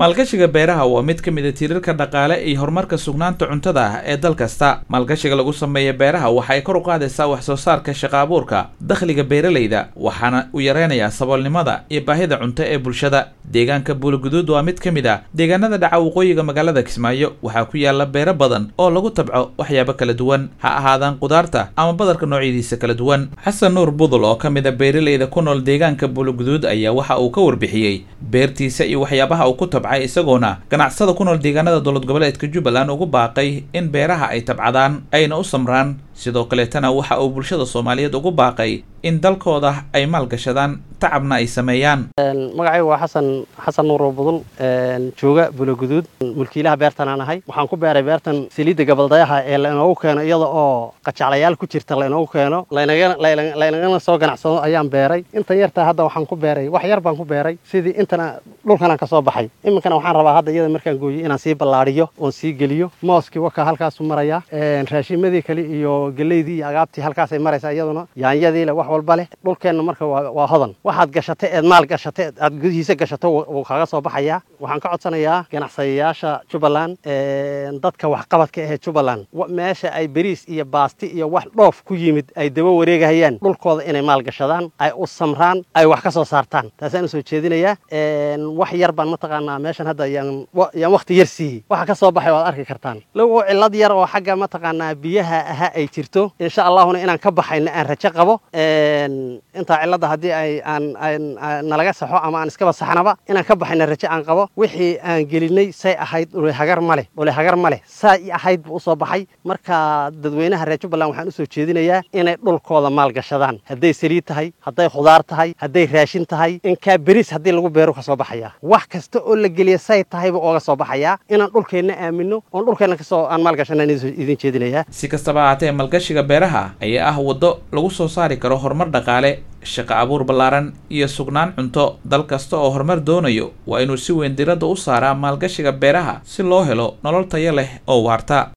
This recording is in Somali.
maalgashiga beeraha waa mid ka mid a tiirarka dhaqaale iyo horumarka sugnaanta cuntada ah ee dal kasta maalgashiga lagu sameeya beeraha waxay kor u qaadaysaa wax soo saarka shaqa abuurka dakhliga beeralayda waxaana u yareynayaa saboolnimada iyo baahida cunto ee bulshada deegaanka buulaguduud waa mid ka mid ah deegaanada dhaca waqooyiga magaalada kismaayo waxaa ku yaala beero badan oo lagu tabco waxyaabo kala duwan ha ahaadaan qudaarta ama badarka noocyadiisa kala duwan xasan nuur budul oo ka mid a beeralayda ku nool deegaanka buulaguduud ayaa waxa uu ka warbixiyey beertiisa iyo waxyaabaha uu ku tabcay isagoona ganacsada ku nool deegaanada dowlad goboleedka jubbaland ugu baaqay in beeraha ay tabcadaan ayna u samraan sidoo kaleetana waxa uu bulshada soomaaliyeed ugu baaqay in dalkooda ay maalgashadaan tacabna ay sameeyaan magacaygu waa xasan xasan nuuro budul jooga buloguduud mulkiilaha beertan aan ahay waxaan ku beeray beertan saliidda gabaldayaha ee lainoogu keeno iyada oo qajaclayaal ku jirta lainoogu keeno laynagana soo ganacsado ayaan beeray intan yartaa hadda waxaan ku beeray wax yar baan ku beeray sidii intana dhulkanaan ka soo baxay iminkana waxaan rabaa hadda iyada markaan gooyo inaan sii ballaadhiyo oon sii geliyo mooskii wakaa halkaasu maraya raashimadii kale iyo geleydii iyo agaabtii halkaasay maraysaa iyaduna yaanyadiile wax walba leh dhulkeenna marka waa hodan waxaad gashatay eed maal gashatay aad gudihiisa gashato wuu kaaga soo baxayaa waxaan ka codsanayaa ganacsadayaasha jubbaland dadka waxqabadka ahee jubbaland meesha ay beriis iyo baasti iyo wax dhoof ku yimid ay daba wareegahayaan dhulkooda inay maal gashadaan ay u samraan ay wax ka soo saartaan taasaan usoo jeedinayaa wax yar baan mataqaanaa meeshan hadda yaan wakti yar siiyey waxa ka soo baxay waad arki kartaan low cillad yar oo xagga mataqaanaa biyaha ahaa ay jirto insha allahuna inaan ka baxayna aan rajo qabo intaa cilladda haddii ay aan nalaga saxo ama aan iskaba saxnaba inaan ka baxayna rajo aan qabo wixii aan gelinay say ahayd dhulehagar ma leh dhulehagar ma leh saa i ahayd buu usoo baxay marka dadweynaha reer jubbaland waxaan usoo jeedinayaa inay dhulkooda maalgashadaan hadday saliid tahay hadday khudaar tahay hadday raashin tahay inkaa beriis haddii lagu beeru ka soo baxayaa wax kasta oo la geliya say tahayba ooga soo baxayaa inaan dhulkeenna aamino oon dhulkeenna kasoo aan maalgashanaan idin jeedinayaa si kastaba ahaatee maalgashiga beeraha ayaa ah waddo lagu soo saari karo horumar dhaqaale shaqo abuur ballaaran iyo sugnaan cunto dal kasta oo horumar doonayo waa inuu si weyn diradda u saaraa maalgashiga beeraha si loo helo nolol tayo leh oo waarta